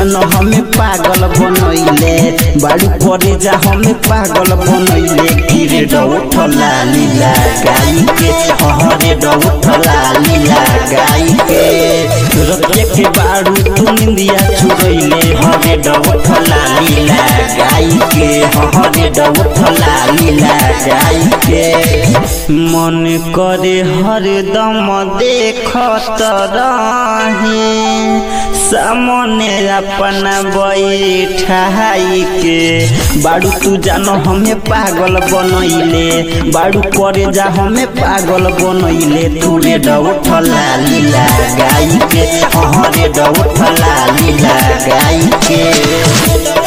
जानो हमें पागल बनैले बाड़ू करे जा हमें पागल बनैले किरे डौठला लीला गाई के हरे डौठला लीला गाई के रतिया के बाड़ू तू निंदिया चुरैले हरे डौठला लीला गाई के हरे डौठला लीला गाई के मन करे हरदम देखत रहे सामने अपना बैठाई के बाड़ू तू जानो हमें पागल बनैले बाड़ू करे जा हमें पागल बनैले तूरे डौठला लीला गाई के हरे डौठला लीला गाई के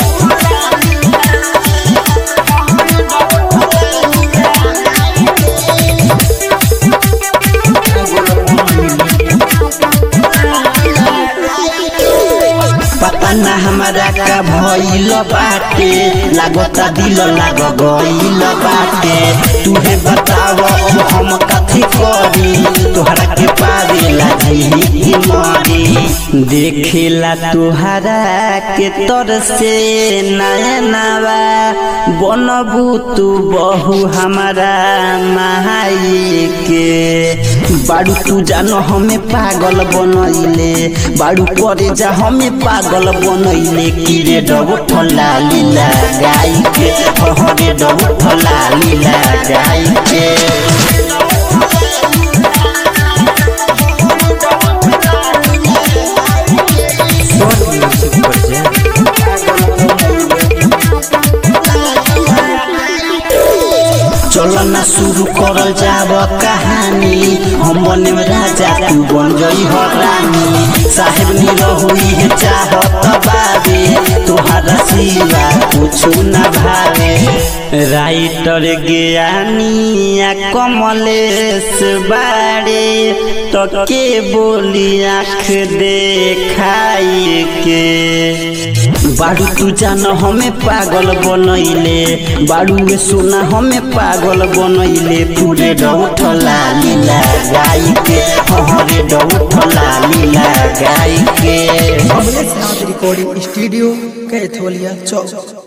पता ना हमारा का भइल बाटे लागता दिल लाग गइल बाटे तुहे बताव अब हम कथी करी तोहरा के पावे लागी की मरी देखेला तोहरा के तर से नयनवा बनबू तू बहु हमारा माई के बाड़ू तू जानो हमें पागल बनैले बाड़ू करे जा हमें पागल बनैले किरे डबठला लीला गाई के हरे डबठला लीला गाई के चलो ना शुरू करल जाब कहानी हम बने राजा तू बन गई हो रानी साहेब नील हुई है चाहत बाबे तोहरा सिवा कुछ न भावे राइटर ज्ञानिया कमलेश बाड़े तो के बोली आँख देखाई के बाड़ू तू जानो हमें पागल बनैले बाड़ू में सोना हमें पागल बनैले पूरे डौठला लीला गाई के हरे डौठला लीला गाई के कमलेश नाथ रिकॉर्डिंग स्टूडियो कैथोलिया चौक